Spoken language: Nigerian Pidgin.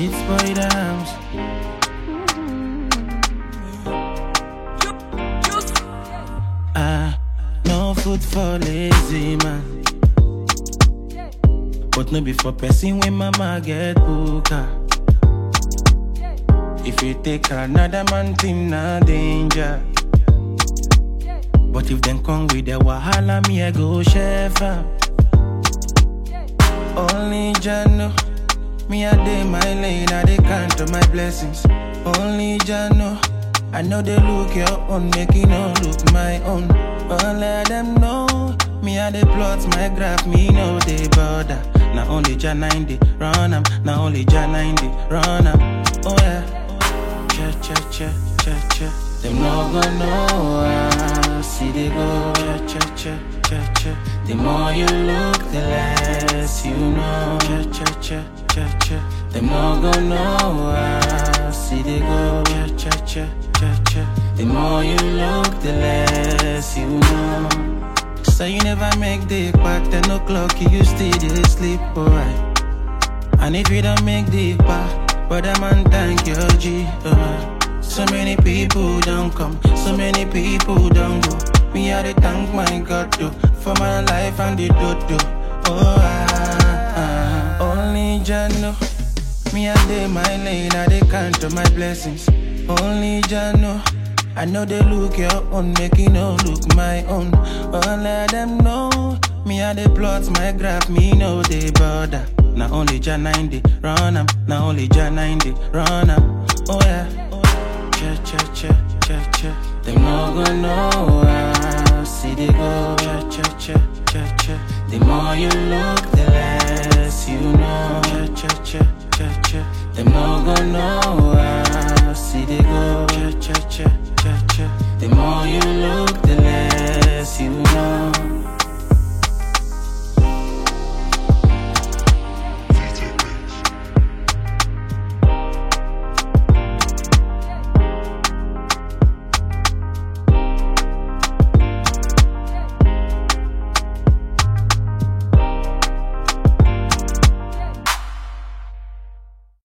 It's boy dams. Ah, no food for lazy man. But no be for person when mama get booker. If you take another man thing, na danger. But if them come with the wahala, me I go chef am. Only Jah know. Me I dey my lane, I dey count on my blessings. Only Jah know. I know they look your own, make you no look my own. But let them know. Me I dey plot my graph, me no dey bother. Now only Jah 90, run am. Now only Jah 90, run am. Oh yeah. Cha cha cha cha cha. Them no gonna know how see they go. Cha cha cha cha cha. The more you look, the less you know. Cha cha cha cha cha. Them no gonna know how see they go. Cha cha cha cha cha. The more you look, the less you know. So you never make the back 10 o'clock, you still dey sleep, alright. And if you don't make the back, brother man, thank your G. Uh. So many people don't come, so many people don't go. Me, I dey thank my God, though, for my life and the dodo. Oh, ah, ah. only Jah know. Me, I dey my lane, I dey count on my blessings. Only Jah know. I know they look your own, make you no look my own. But let them know. Me, I dey plot my graph, me no they bother. Now only Jah 90, run am. Now only Jah 90, run am. Oh yeah. Cha cha cha cha cha. Them no gonna know how see they go. Cha cha cha cha cha. The more you look, the less you know. Cha cha cha cha cha. Them no gonna know